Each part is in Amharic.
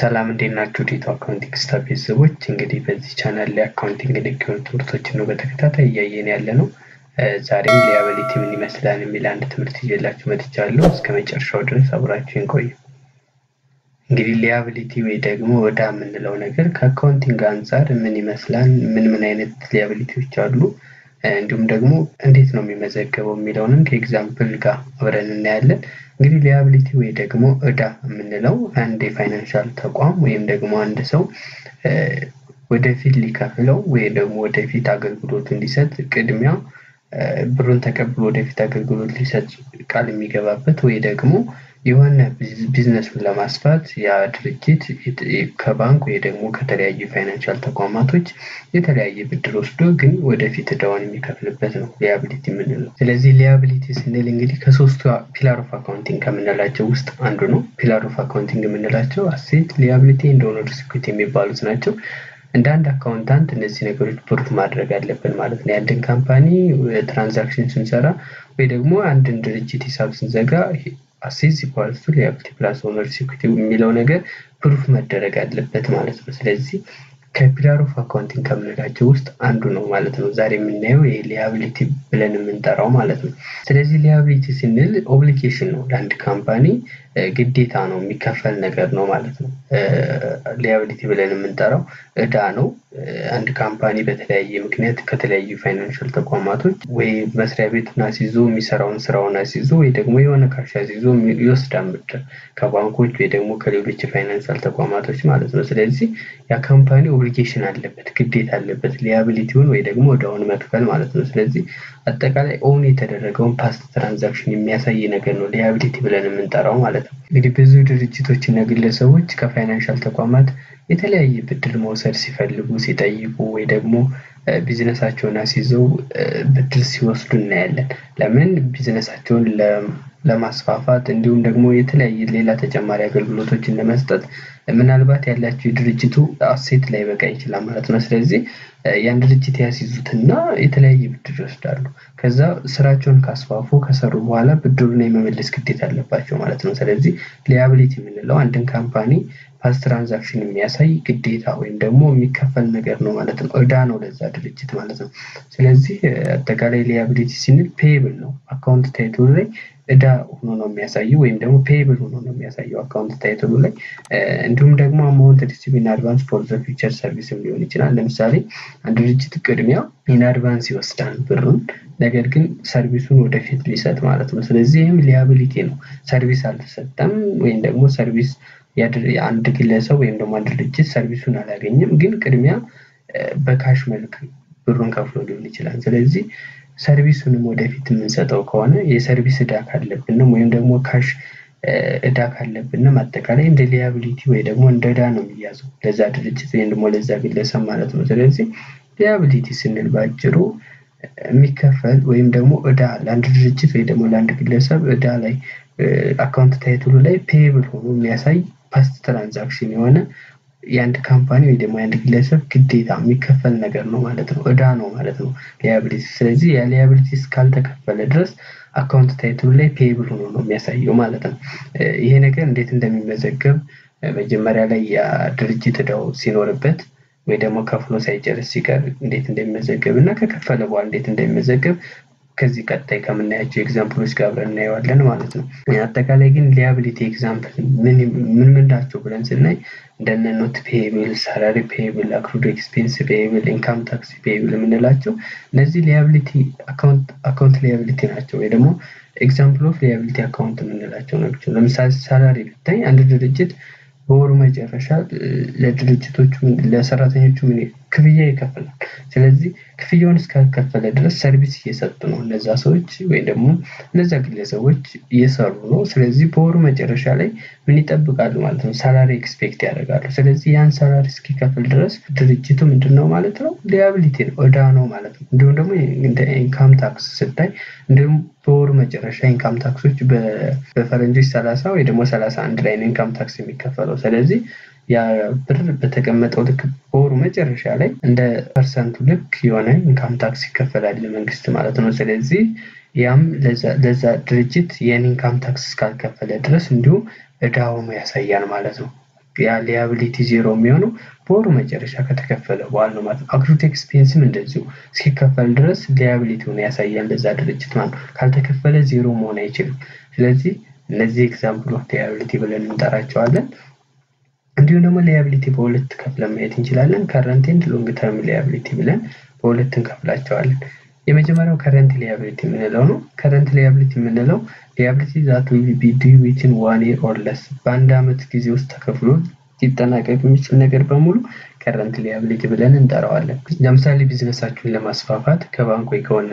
ሰላም እንዴት ናችሁ? ዴቶ አካውንቲንግ ስታፍ ቤተሰቦች፣ እንግዲህ በዚህ ቻናል ላይ አካውንቲንግ ነክ የሆኑ ትምህርቶችን ነው በተከታታይ እያየን ያለ ነው። ዛሬም ሊያቢሊቲ ምን ይመስላል የሚል አንድ ትምህርት ይዤላችሁ መጥቻለሁ። እስከ መጨረሻው ድረስ አብራችሁን ቆዩ። እንግዲህ ሊያቢሊቲ ወይ ደግሞ ዕዳ የምንለው ነገር ከአካውንቲንግ አንጻር ምን ይመስላል፣ ምን ምን አይነት ሊያቢሊቲዎች አሉ፣ እንዲሁም ደግሞ እንዴት ነው የሚመዘገበው የሚለውንም ከኤግዛምፕል ጋር አብረን እናያለን። እንግዲህ ሊያቢሊቲ ወይ ደግሞ ዕዳ የምንለው አንድ የፋይናንሻል ተቋም ወይም ደግሞ አንድ ሰው ወደፊት ሊከፍለው ወይ ደግሞ ወደፊት አገልግሎቱ እንዲሰጥ ቅድሚያ ብሩን ተቀብሎ ወደፊት አገልግሎት ሊሰጥ ቃል የሚገባበት ወይ ደግሞ የሆነ ቢዝነሱን ለማስፋት ያ ድርጅት ከባንክ ወይ ደግሞ ከተለያዩ ፋይናንሻል ተቋማቶች የተለያየ ብድር ወስዶ ግን ወደፊት ዕዳውን የሚከፍልበት ነው ሊያቢሊቲ የምንለው። ስለዚህ ሊያቢሊቲ ስንል እንግዲህ ከሶስቱ ፒላር ኦፍ አካውንቲንግ ከምንላቸው ውስጥ አንዱ ነው። ፒላር ኦፍ አካውንቲንግ የምንላቸው አሴት፣ ሊያቢሊቲ እንደ ኦነርስ ኢኩዊቲ የሚባሉት ናቸው። እንደ አንድ አካውንታንት እነዚህ ነገሮች ፕሩፍ ማድረግ አለብን ማለት ነው። የአንድን ካምፓኒ ትራንዛክሽን ስንሰራ ወይ ደግሞ አንድን ድርጅት ሂሳብ ስንዘጋ አሴት ኢኳልስ ቱ ሊያቢሊቲ ፕላስ ኦነርስ ኢኩዊቲ የሚለው ነገር ፕሩፍ መደረግ አለበት ማለት ነው። ስለዚህ ከፒላር ኦፍ አካውንቲንግ ከምንላቸው ውስጥ አንዱ ነው ማለት ነው። ዛሬ የምናየው ይሄ ሊያቢሊቲ ብለን የምንጠራው ማለት ነው። ስለዚህ ሊያቢሊቲ ስንል ኦብሊጌሽን ነው፣ ለአንድ ካምፓኒ ግዴታ ነው፣ የሚከፈል ነገር ነው ማለት ነው። ሊያቢሊቲ ብለን የምንጠራው ዕዳ ነው። አንድ ካምፓኒ በተለያየ ምክንያት ከተለያዩ ፋይናንሻል ተቋማቶች ወይ መስሪያ ቤቱን አስይዞ የሚሰራውን ስራውን አስይዞ ወይ ደግሞ የሆነ ካሽ አስይዞ ይወስዳል ብድር ከባንኮች ወይ ደግሞ ከሌሎች የፋይናንሻል ተቋማቶች ማለት ነው። ስለዚህ ያ ካምፓኒ ኦብሊጌሽን አለበት፣ ግዴታ አለበት ሊያቢሊቲውን ወይ ደግሞ ዕዳውን መክፈል ማለት ነው። ስለዚህ አጠቃላይ ኦውን የተደረገውን ፓስት ትራንዛክሽን የሚያሳይ ነገር ነው ሊያቢሊቲ ብለን የምንጠራው ማለት ነው። እንግዲህ ብዙ ድርጅቶች እና ግለሰቦች ከፋይናንሻል ተቋማት የተለያየ ብድር መውሰድ ሲፈልጉ ሲጠይቁ ወይ ደግሞ ቢዝነሳቸውን አስይዘው ብድር ሲወስዱ እናያለን። ለምን ቢዝነሳቸውን ለማስፋፋት እንዲሁም ደግሞ የተለያየ ሌላ ተጨማሪ አገልግሎቶችን ለመስጠት ምናልባት ያላቸው የድርጅቱ አሴት ላይ በቃ ይችላል ማለት ነው። ስለዚህ ያን ድርጅት ያስይዙትና የተለያየ ብድር ይወስዳሉ። ከዛ ስራቸውን ካስፋፉ ከሰሩ በኋላ ብድሩን የመመለስ ግዴታ አለባቸው ማለት ነው። ስለዚህ ሊያቢሊቲ የምንለው አንድን ካምፓኒ ፓስት ትራንዛክሽን የሚያሳይ ግዴታ ወይም ደግሞ የሚከፈል ነገር ነው ማለት ነው። ዕዳ ነው ለዛ ድርጅት ማለት ነው። ስለዚህ አጠቃላይ ሊያቢሊቲ ስንል ፔብል ነው አካውንት ታይትሉ ላይ ዕዳ ሆኖ ነው የሚያሳየው ወይም ደግሞ ፔብል ሆኖ ነው የሚያሳየው አካውንት ታይትሉ ላይ። እንዲሁም ደግሞ አማውንት ሪሲቭ ኢን አድቫንስ ፎር ዘ ፊውቸር ሰርቪስም ሊሆን ይችላል። ለምሳሌ አንድ ድርጅት ቅድሚያ ኢን አድቫንስ ይወስዳል ብሩን፣ ነገር ግን ሰርቪሱን ወደፊት ሊሰጥ ማለት ነው። ስለዚህ ይህም ሊያቢሊቲ ነው። ሰርቪስ አልተሰጠም ወይም ደግሞ ሰርቪስ አንድ ግለሰብ ወይም ደግሞ አንድ ድርጅት ሰርቪሱን አላገኘም፣ ግን ቅድሚያ በካሽ መልክ ብሩን ከፍሎ ሊሆን ይችላል። ስለዚህ ሰርቪሱንም ወደፊት የምንሰጠው ከሆነ የሰርቪስ ዕዳ ካለብንም ወይም ደግሞ ካሽ ዕዳ ካለብንም አጠቃላይ እንደ ሊያቢሊቲ ወይ ደግሞ እንደ ዕዳ ነው የሚያዘው ለዛ ድርጅት ወይም ደግሞ ለዛ ግለሰብ ማለት ነው። ስለዚህ ሊያቢሊቲ ስንል በአጭሩ የሚከፈል ወይም ደግሞ ዕዳ ለአንድ ድርጅት ወይ ደግሞ ለአንድ ግለሰብ ዕዳ ላይ አካውንት ታይትሉ ላይ ፔብል ሆኖ የሚያሳይ ፓስት ትራንዛክሽን የሆነ የአንድ ካምፓኒ ወይ ደግሞ የአንድ ግለሰብ ግዴታ የሚከፈል ነገር ነው ማለት ነው። ዕዳ ነው ማለት ነው ሊያቢሊቲ። ስለዚህ ያ ሊያቢሊቲ እስካልተከፈለ ድረስ አካውንት ታይትሉ ላይ ፔብል ሆኖ ነው የሚያሳየው ማለት ነው። ይሄ ነገር እንዴት እንደሚመዘገብ መጀመሪያ ላይ ያ ድርጅት ዕዳው ሲኖርበት ወይ ደግሞ ከፍሎ ሳይጨርስ ሲቀር እንዴት እንደሚመዘገብ እና ከከፈለ በኋላ እንዴት እንደሚመዘገብ ከዚህ ቀጣይ ከምናያቸው ኤግዛምፕሎች ጋር አብረን እናየዋለን ማለት ነው። አጠቃላይ ግን ሊያቢሊቲ ኤግዛምፕል ምን ምን ናቸው ብለን ስናይ እንደነ ኖት ፔብል፣ ሳላሪ ፔብል፣ አክሩድ ኤክስፔንስ ፔብል፣ ኢንካም ታክስ ፔብል የምንላቸው እነዚህ ሊያቢሊቲ አካውንት ሊያቢሊቲ ናቸው ወይ ደግሞ ኤግዛምፕል ኦፍ ሊያቢሊቲ አካውንት የምንላቸው ናቸው። ለምሳሌ ሳላሪ ብታይ አንድ ድርጅት በወሩ መጨረሻ ለድርጅቶቹ ለሰራተኞቹ ምን ክፍያ ይከፍላል። ስለዚህ ክፍያውን እስካልከፈለ ድረስ ሰርቪስ እየሰጡ ነው እነዛ ሰዎች ወይም ደግሞ እነዛ ግለሰቦች እየሰሩ ነው። ስለዚህ በወሩ መጨረሻ ላይ ምን ይጠብቃሉ ማለት ነው? ሳላሪ ኤክስፔክት ያደርጋሉ። ስለዚህ ያን ሳላሪ እስኪከፍል ድረስ ድርጅቱ ምንድን ነው ማለት ነው? ሊያቢሊቲ ነው፣ ዕዳ ነው ማለት ነው። እንዲሁም ደግሞ እንደ ኢንካም ታክስ ስታይ እንዲሁም በወሩ መጨረሻ ኢንካም ታክሶች በፈረንጆች ሰላሳ ወይ ደግሞ ሰላሳ አንድ ላይ ነው ኢንካም ታክስ የሚከፈለው። ስለዚህ ያ ብር በተቀመጠው ልክ በወሩ መጨረሻ ላይ እንደ ፐርሰንቱ ልክ የሆነ ኢንካም ታክስ ይከፈላል ለመንግስት ማለት ነው። ስለዚህ ያም ለዛ ድርጅት የኢንካም ታክስ እስካልከፈለ ድረስ እንዲሁም ዕዳ ሆኖ ያሳያል ማለት ነው። ያ ሊያብሊቲ ዜሮ የሚሆነው በወሩ መጨረሻ ከተከፈለ በኋላ ነው ማለት ነው። አክሩት ኤክስፔንስም እንደዚሁ እስኪከፈል ድረስ ሊያብሊቲውን ያሳያል ለዛ ድርጅት ማለት ነው። ካልተከፈለ ዜሮ መሆን አይችልም። ስለዚህ እነዚህ ኤግዛምፕል ኦፍ ሊያብሊቲ ብለን እንጠራቸዋለን። እንዲሁም ደግሞ ሊያብሊቲ በሁለት ከፍለን ማየት እንችላለን። ከረንት ኤንድ ሎንግ ተርም ሊያብሊቲ ብለን በሁለት እንከፍላቸዋለን። የመጀመሪያው ከረንት ሊያብሊቲ የምንለው ነው። ከረንት ሊያብሊቲ የምንለው ሊያብሊቲ ዛት ዊል ቢ ዲው ዊዝን ዋን ይር ኦር ለስ በአንድ ዓመት ጊዜ ውስጥ ተከፍሎ ሊጠናቀቅ የሚችል ነገር በሙሉ ከረንት ሊያብሊቲ ብለን እንጠራዋለን። ለምሳሌ ቢዝነሳችሁን ለማስፋፋት ከባንክ ወይ ከሆነ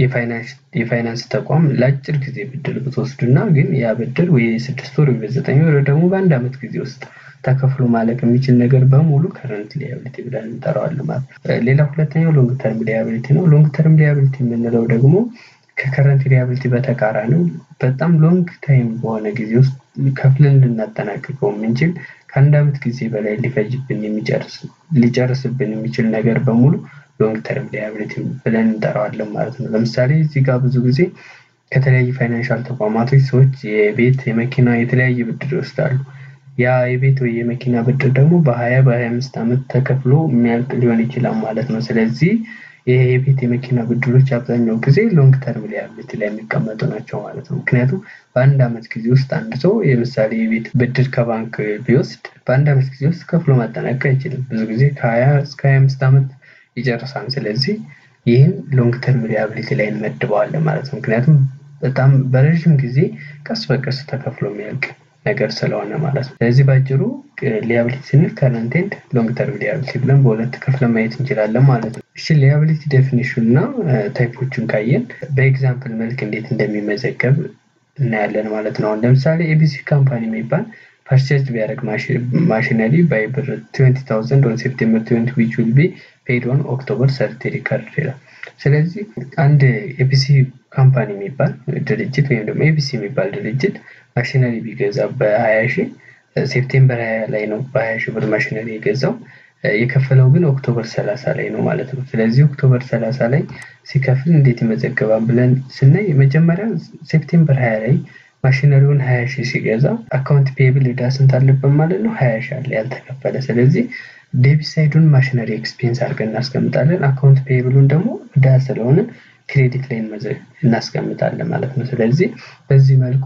የፋይናንስ ተቋም ለአጭር ጊዜ ብድር ብትወስዱና ግን ያ ብድር ወይ ስድስት ወር ወይ በዘጠኝ ወር ደግሞ በአንድ ዓመት ጊዜ ውስጥ ተከፍሎ ማለቅ የሚችል ነገር በሙሉ ከረንት ሊያብሊቲ ብለን እንጠራዋለን ማለት ነው። ሌላ ሁለተኛው ሎንግ ተርም ሊያብሊቲ ነው። ሎንግ ተርም ሊያብሊቲ የምንለው ደግሞ ከከረንት ሊያብሊቲ በተቃራኒው በጣም ሎንግ ታይም በሆነ ጊዜ ውስጥ ከፍለን ልናጠናቅቀው የምንችል ከአንድ ዓመት ጊዜ በላይ ሊፈጅብን የሚጨርስ ሊጨርስብን የሚችል ነገር በሙሉ ሎንግ ተርም ሊያብሊቲ ብለን እንጠራዋለን ማለት ነው። ለምሳሌ እዚህ ጋር ብዙ ጊዜ ከተለያዩ ፋይናንሻል ተቋማቶች ሰዎች የቤት የመኪና የተለያየ ብድር ይወስዳሉ። ያ የቤት ወይ የመኪና ብድር ደግሞ በሀያ በሀያ አምስት ዓመት ተከፍሎ የሚያልቅ ሊሆን ይችላል ማለት ነው። ስለዚህ ይሄ የቤት የመኪና ብድሮች አብዛኛው ጊዜ ሎንግ ተርም ሊያብሊቲ ላይ የሚቀመጡ ናቸው ማለት ነው። ምክንያቱም በአንድ ዓመት ጊዜ ውስጥ አንድ ሰው ለምሳሌ የቤት ብድር ከባንክ ቢወስድ በአንድ ዓመት ጊዜ ውስጥ ከፍሎ ማጠናቀቅ አይችልም። ብዙ ጊዜ ከሀያ እስከ ሀያ አምስት ዓመት ይጨርሳል። ስለዚህ ይህን ሎንግ ተርም ሊያብሊቲ ላይ እንመድበዋለን ማለት ነው። ምክንያቱም በጣም በረዥም ጊዜ ቀስ በቀስ ተከፍሎ የሚያልቅ ነገር ስለሆነ ማለት ነው። ስለዚህ ባጭሩ ሊያብሊቲ ስንል ከረንት ኤንድ ሎንግ ተርም ሊያብሊቲ ብለን በሁለት ከፍለን ማየት እንችላለን ማለት ነው። እሺ ሊያብሊቲ ዴፊኒሽን እና ታይፖቹን ካየን በኤግዛምፕል መልክ እንዴት እንደሚመዘገብ እናያለን ማለት ነው። አሁን ለምሳሌ ኤቢሲ ካምፓኒ የሚባል ፐርቼዝ ቢያደርግ ማሽነሪ ባይ ብር 20000 ኦን ሴፕቴምበር 20 ዊች ዊል ቢ ፔድ ኦን ኦክቶበር 30 ሪከርድ ይላል። ስለዚህ አንድ ኤቢሲ ካምፓኒ የሚባል ድርጅት ወይም ደግሞ ኤቢሲ የሚባል ድርጅት ማሽነሪ ቢገዛ በ20 ሺህ ሴፕቴምበር 20 ላይ ነው በ20 ሺህ ብር ማሽነሪ የገዛው የከፈለው ግን ኦክቶበር 30 ላይ ነው ማለት ነው። ስለዚህ ኦክቶበር 30 ላይ ሲከፍል እንዴት ይመዘገባል ብለን ስናይ መጀመሪያ ሴፕቴምበር 20 ላይ ማሽነሪውን 20 ሺህ ሲገዛ አካውንት ፔብል ዕዳ ስንት አለበት ማለት ነው? 20 ሺህ አለ ያልተከፈለ። ስለዚህ ዴቢት ሳይዱን ማሽነሪ ኤክስፔንስ አድርገን እናስቀምጣለን። አካውንት ፔብሉን ደግሞ ዕዳ ስለሆነ ክሬዲት ላይ እናስቀምጣለን ማለት ነው። ስለዚህ በዚህ መልኩ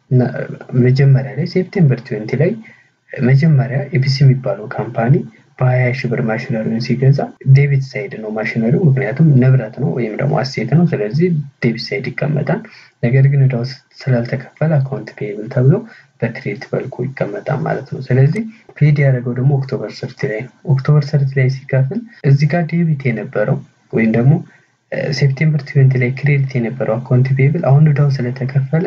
መጀመሪያ ላይ ሴፕቴምበር ትዌንቲ ላይ መጀመሪያ ኤቢሲ የሚባለው ካምፓኒ በሀያ ሺህ ብር ማሽነሪውን ሲገዛ ዴቢት ሳይድ ነው ማሽነሪው፣ ምክንያቱም ንብረት ነው ወይም ደግሞ አሴት ነው። ስለዚህ ዴቢት ሳይድ ይቀመጣል። ነገር ግን ዕዳው ስላልተከፈለ አካውንት ፔብል ተብሎ በክሬዲት መልኩ ይቀመጣል ማለት ነው። ስለዚህ ፔድ ያደረገው ደግሞ ኦክቶበር ሰርቲ ላይ ነው። ኦክቶበር ሰርቲ ላይ ሲከፍል እዚህ ጋር ዴቢት የነበረው ወይም ደግሞ ሴፕቴምበር ትዌንቲ ላይ ክሬዲት የነበረው አካውንት ፔብል አሁን ዕዳው ስለተከፈለ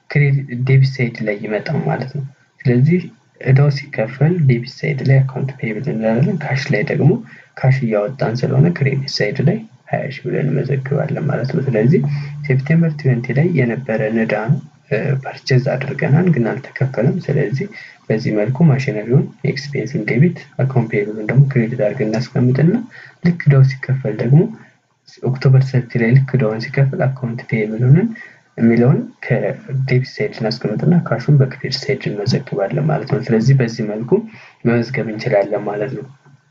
ዴቢት ሳይድ ላይ ይመጣል ማለት ነው። ስለዚህ ዕዳው ሲከፈል ዴቢት ሳይድ ላይ አካውንት ፔብል እንላለን። ካሽ ላይ ደግሞ ካሽ እያወጣን ስለሆነ ክሬዲት ሳይድ ላይ ሀያ ሺህ ብለን እንመዘግባለን ማለት ነው። ስለዚህ ሴፕቴምበር ትዌንቲ ላይ የነበረን ዕዳ ነው ፐርቼዝ አድርገናል፣ ግን አልተከፈለም። ስለዚህ በዚህ መልኩ ማሽነሪውን ኤክስፔንስን ዴቢት አካውንት ፔብሉን ደግሞ ክሬዲት አድርገን እናስቀምጥና ልክ ዕዳው ሲከፈል ደግሞ ኦክቶበር ሰርቲ ላይ ልክ ዕዳውን ሲከፍል አካውንት ፔብሉንን የሚለውን ከዴቢት ሳይድ እናስቀምጥና ካሹን በክሬዲት ሳይድ እንመዘግባለን ማለት ነው። ስለዚህ በዚህ መልኩ መመዝገብ እንችላለን ማለት ነው።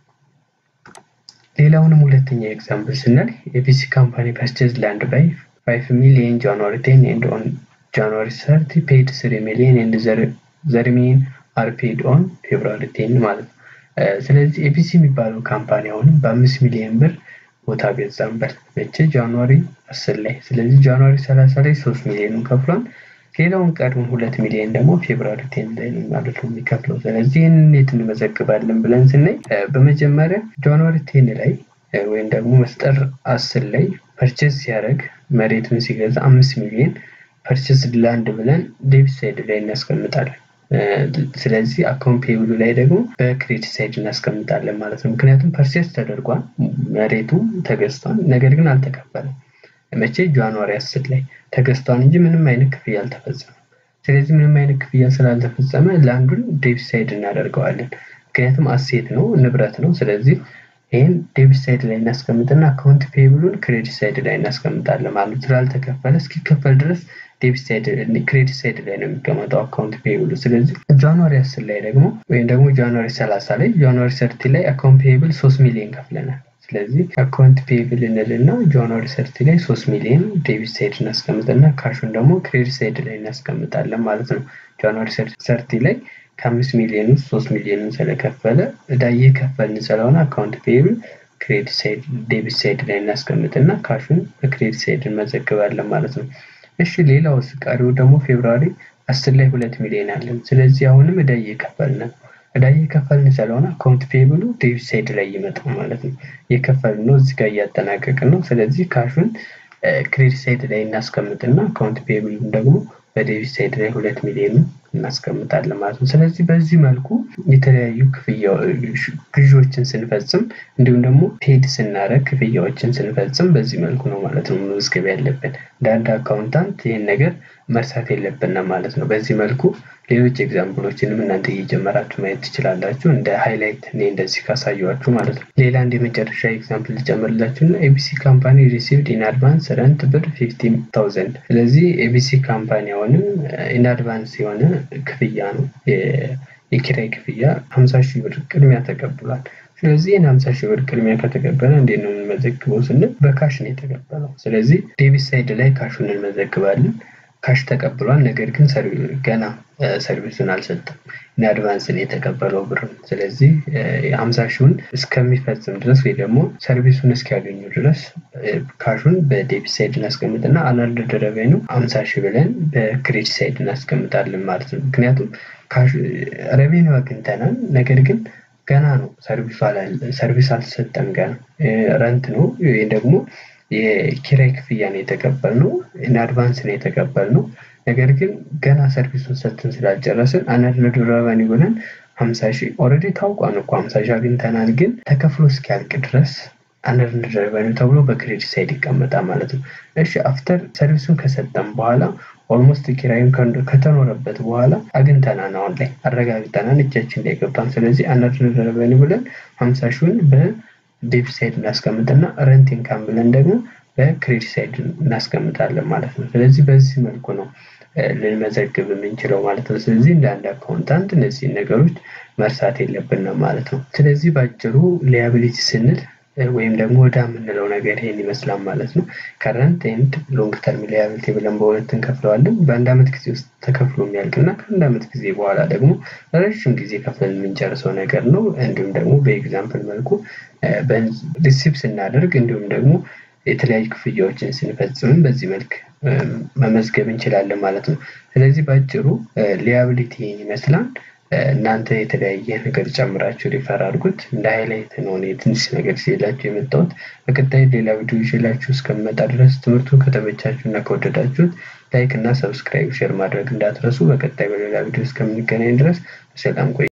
ሌላውንም ሁለተኛ ኤግዛምፕል ስናል ኤቢሲ ካምፓኒ ፐርቼዝ ላንድ ባይ ፋይቭ ሚሊየን ጃንዋሪ ቴን ኤንድ ኦን ጃንዋሪ ሰርቲ ፔድ ስሪ ሚሊየን ኤንድ ዘ ሪሜይን አር ፔድ ኦን ፌብሩዋሪ ቴን ማለት ነው። ስለዚህ ኤቢሲ የሚባለው ካምፓኒ አሁንም በአምስት ሚሊዮን ብር ቦታ ገዛንበት መቼ ጃንዋሪ አስር ላይ ስለዚህ ጃንዋሪ ሰላሳ ላይ ሶስት ሚሊዮኑን ከፍሏል። ሌላውን ቀሪውን ሁለት ሚሊዮን ደግሞ ፌብሩዋሪ ቴን ላይ ነው ማለት ነው የሚከፍለው። ስለዚህ ይህን እንዴት እንመዘግባለን ብለን ስናይ በመጀመሪያ ጃንዋሪ ቴን ላይ ወይም ደግሞ መስጠር አስር ላይ ፐርቼዝ ሲያደርግ መሬቱን ሲገዛ አምስት ሚሊዮን ፐርቼዝ ላንድ ብለን ዴቢት ሳይድ ላይ እናስቀምጣለን። ስለዚህ አካውንት ፔብሉ ላይ ደግሞ በክሬዲት ሳይድ እናስቀምጣለን ማለት ነው። ምክንያቱም ፐርቼዝ ተደርጓል፣ መሬቱ ተገዝቷል፣ ነገር ግን አልተከፈለም። መቼ ጃንዋሪ አስር ላይ ተገዝቷል እንጂ ምንም አይነት ክፍያ አልተፈጸመም። ስለዚህ ምንም አይነት ክፍያ ስላልተፈጸመ ለአንዱን ዴቢት ሳይድ እናደርገዋለን። ምክንያቱም አሴት ነው፣ ንብረት ነው። ስለዚህ ይህን ዴቢት ሳይድ ላይ እናስቀምጥና አካውንት ፔብሉን ክሬዲት ሳይድ ላይ እናስቀምጣለን ማለት ነው። ስላልተከፈለ እስኪከፈል ድረስ ዴቢት ሳይድ ክሬዲት ሳይድ ላይ ነው የሚቀመጠው አካውንት ፔብሉ። ስለዚህ ጃንዋሪ አስር ላይ ደግሞ ወይም ደግሞ ጃንዋሪ ሰላሳ ላይ ጃንዋሪ ሰርቲ ላይ አካውንት ፔብል ሶስት ሚሊዮን ከፍለናል። ስለዚህ አካውንት ፔብል እንልና ጃንዋሪ ሰርቲ ላይ ሶስት ሚሊዮን ዴቢት ሳይድ እናስቀምጥና ካሹን ደግሞ ክሬዲት ሳይድ ላይ እናስቀምጣለን ማለት ነው። ጃንዋሪ ሰርቲ ላይ ከአምስት ሚሊዮን ውስጥ ሶስት ሚሊዮንን ስለከፈለ እዳ እየከፈልን ስለሆነ አካውንት ፔብል ክሬዲት ሳይድ ዴቢት ሳይድ ላይ እናስቀምጥና ካሹን በክሬዲት ሳይድ እንመዘግባለን ማለት ነው። እሺ ሌላው ቀሪው ደግሞ ፌብራሪ አስር ላይ ሁለት ሚሊዮን አለን። ስለዚህ አሁንም እዳ እየከፈልን ነው። እዳ እየከፈልን ስለሆነ አካውንት ፔብሉ ዴቢት ሳይድ ላይ ይመጣል ማለት ነው። እየከፈልን ነው፣ እዚህ ጋር እያጠናቀቅን ነው። ስለዚህ ካሹን ክሬዲት ሳይድ ላይ እናስቀምጥና አካውንት ፔብሉን ደግሞ በዴቢት ሳይድ ላይ ሁለት ሚሊዮን እናስቀምጣለን ማለት ነው። ስለዚህ በዚህ መልኩ የተለያዩ ግዢዎችን ስንፈጽም እንዲሁም ደግሞ ፔድ ስናደርግ ክፍያዎችን ስንፈጽም በዚህ መልኩ ነው ማለት ነው መመዝገብ ያለብን። እንደ አንድ አካውንታንት ይህን ነገር መርሳት የለብንም ማለት ነው። በዚህ መልኩ ሌሎች ኤግዛምፕሎችንም እናንተ እየጀመራችሁ ማየት ትችላላችሁ። እንደ ሃይላይት እኔ እንደዚህ ካሳየኋችሁ ማለት ነው። ሌላ እንደ መጨረሻ ኤግዛምፕል ልጨምርላችሁ እና ኤቢሲ ካምፓኒ ሪሲቭድ ኢን አድቫንስ ረንት ብር ፊፍቲን ታውዘንድ። ስለዚህ ኤቢሲ ካምፓኒ አሁንም ኢን አድቫንስ የሆነ ክፍያ ነው የኪራይ ክፍያ ሀምሳ ሺህ ብር ቅድሚያ ተቀብሏል። ስለዚህ ይህን ሀምሳ ሺህ ብር ቅድሚያ ከተቀበለ እንዴት ነው የምንመዘግበው ስንል በካሽ ነው የተቀበለው። ስለዚህ ዴቢት ሳይድ ላይ ካሹን እንመዘግባለን። ካሽ ተቀብሏል፣ ነገር ግን ገና ሰርቪሱን አልሰጠም። ኢን አድቫንስ ነው የተቀበለው ብር። ስለዚህ ሀምሳ ሺውን እስከሚፈጽም ድረስ ወይ ደግሞ ሰርቪሱን እስኪያገኙ ድረስ ካሹን በዴቢት ሳይድ እናስቀምጥና አናርድ ረቬኑ ሀምሳ ሺህ ብለን በክሬዲት ሳይድ እናስቀምጣለን ማለት ነው። ምክንያቱም ረቬኑ አግኝተናል፣ ነገር ግን ገና ነው ሰርቪስ አልተሰጠም። ገና ረንት ነው ወይም ደግሞ የኪራይ ክፍያ ነው የተቀበልነው፣ ኢን አድቫንስ ነው የተቀበልነው። ነገር ግን ገና ሰርቪሱን ሰጥተን ስላልጨረስን አናርድ ረቨኒው ብለን ሀምሳ ሺህ ኦልሬዲ ታውቋን እኮ ሀምሳ ሺህ አግኝተናል፣ ግን ተከፍሎ እስኪያልቅ ድረስ አናርድ ረቨኒው ተብሎ በክሬዲት ሳይድ ይቀመጣል ማለት ነው። እሺ አፍተር ሰርቪሱን ከሰጠን በኋላ ኦልሞስት ኪራዩን ከተኖረበት በኋላ አግኝተናል፣ አሁን ላይ አረጋግጠናል፣ እጃችን ላይ ገባን። ስለዚህ አናርድ ረቨኒው ብለን ሀምሳ ሺውን በዴቢት ሳይድ እናስቀምጥና ረንት ኢንካም ብለን ደግሞ በክሬዲት ሳይድ እናስቀምጣለን ማለት ነው። ስለዚህ በዚህ መልኩ ነው ልንመዘግብ የምንችለው ማለት ነው። ስለዚህ እንደ አንድ አካውንታንት እነዚህን ነገሮች መርሳት የለብንም ማለት ነው። ስለዚህ በአጭሩ ሊያቢሊቲ ስንል ወይም ደግሞ ወዳ የምንለው ነገር ይሄን ይመስላል ማለት ነው። ከረንት ኤንድ ሎንግ ተርም ሊያቢሊቲ ብለን በሁለት እንከፍለዋለን። በአንድ ዓመት ጊዜ ውስጥ ተከፍሎ የሚያልቅና ከአንድ ዓመት ጊዜ በኋላ ደግሞ ረዥም ጊዜ ከፍለን የምንጨርሰው ነገር ነው። እንዲሁም ደግሞ በኤግዛምፕል መልኩ ሪሲፕ ስናደርግ እንዲሁም ደግሞ የተለያዩ ክፍያዎችን ስንፈጽምም በዚህ መልክ መመዝገብ እንችላለን ማለት ነው። ስለዚህ በአጭሩ ሊያቢሊቲ ይመስላል። እናንተ የተለያየ ነገር ጨምራችሁ ሪፈር አድርጉት። እንደ ሃይላይት ነው እኔ ትንሽ ነገር ሲላችሁ የመጣሁት። በቀጣይ ሌላ ቪዲዮ ይዤላችሁ እስከምመጣ ድረስ ትምህርቱ ከተመቻችሁ እና ከወደዳችሁት ላይክ እና ሰብስክራይብ ሼር ማድረግ እንዳትረሱ። በቀጣይ በሌላ ቪዲዮ እስከምንገናኝ ድረስ በሰላም ቆዩ።